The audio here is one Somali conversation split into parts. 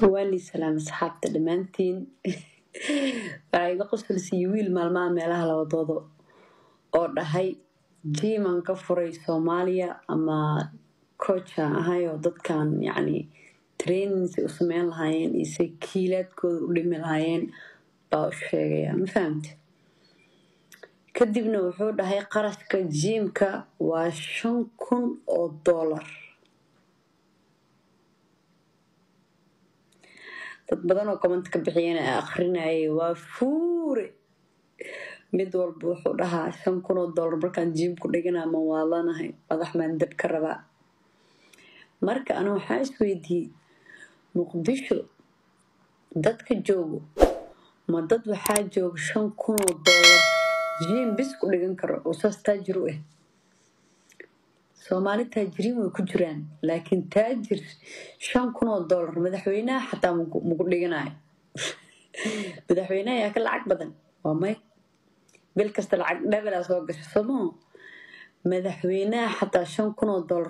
waani salaam asxaabta dhammaantiin waxaa iga qosolsiiyey wiil maalmaha meelaha labadooda oo dhahay jiiman ka furay soomaaliya ama coachan ahay oo dadkan yacni trainings u sameyn lahaayeen iyo say kiilaadkooda u dhimi lahaayeen baa u sheegaya ma fahamte kadibna wuxuu dhahay qarashka jiimka waa shan kun oo doolar dad badan oo comment ka bixiyeen ee akrinayay waa fuure mid walba wuxuu dhahaa shan kun oo doolar markaan jiimku dhigana ma waalanahay madax maan dab ka rabaa marka ana waxaa isweydiiyey muqdisho dadka joogo ma dad waxaa jooga shan kun oo doolar jiim bis ku dhigan karo oo saas taajir u ah soomaali taajiriin way ku jiraan laakiin taajir shan kun oo doolar madaxweynaha xataa maku dhiganayo madaxweynaha yaa ka lacag badan waa may bil kasta lacag dhabelaa soo gasho somoo madaxweynaha xataa shan kun oo doolar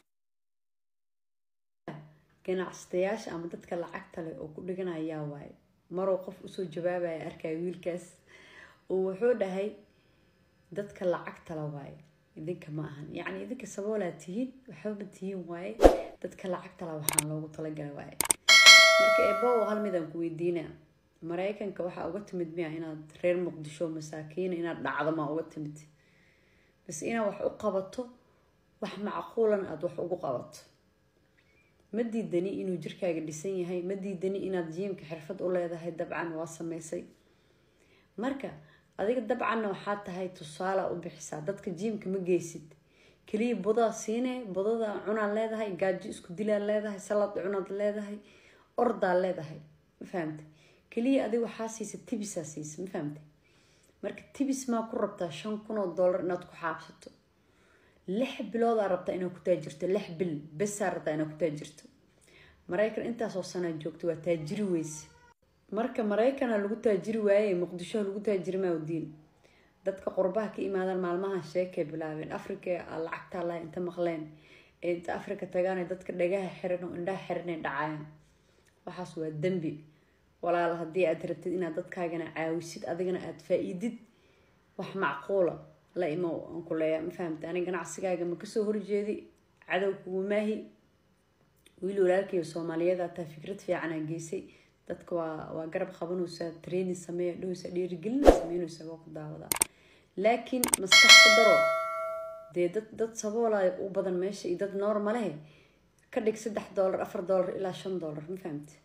ganacsatayaasha ama dadka lacagta leh oo ku dhiganayaa waaye maruu qof usoo jawaabaya arkaya wiilkaas oo wuxuu dhahay dadka lacagta la waaye idinka ma ahan yacni idinka saboolaa tihiin waxbama tihiin waaye dadka lacagta la waxaan loogu talagala waaye marka eebow hal midaan ku weydiinaa maraykanka waxaa uga timid miya inaad reer muqdisho masaakiina inaad dhacdo maa uga timid bas inaad wax u qabato wax macquulan aada wax ugu qabato ma diidani inuu jirkaaga dhisan yahay ma diidani inaad jiimka xirfad u leedahay dabcan waa sameysay marka adiga dabcanna waxaa tahay tusaala u bixisaa dadka jiimka ma geysid keliya budaa siine budada cunaad leedahay gaajo isku dilaad leedahay salad cunaad leedahay ordaa leedahay ma fahamte keliya adiga waxaa siisa tibisaa siisa ma fahamte marka tibis maa ku rabtaa shan kun oo doolar inaad ku xaabsato lix biloodaa rabtaa inaad ku taajirto lix bil besaa rabtaa inaad ku taajirto maraykan intaasoo sanaa joogto waa taajiri weyse marka maraykana lagu taajiri waaye muqdisho lagu taajiri maawdiin dadka qurbaha ka imaadaan maalmaha sheekay bilaabeen afrika lacagtaa laha inta maqleen ee inta afrika tagaan dadka dhagaha xiran oo indhaha xiranay dhacayaan waxaas waa dembi walaal haddii aad rabtid inaad dadkaagana caawisid adigana aada faa-iidid wax macquula la imow aan ku leeyaa ma fahamta ani ganacsigaaga ma kasoo horjeedi cadow kugu maahi wiil walaalkaiyo soomaaliyada taa fikrad fiicanaa geysay dadka waa waa garab qabanaysaa training sameeya dhowsa dhiirigelina sameynaysaa waa ku daawadaa laakiin maskax ku daro dee dad dad saboolaya u badan meesha iyo dad normalehe ka dhig saddex doolar afar doolar ilaa shan doolar ma fahamte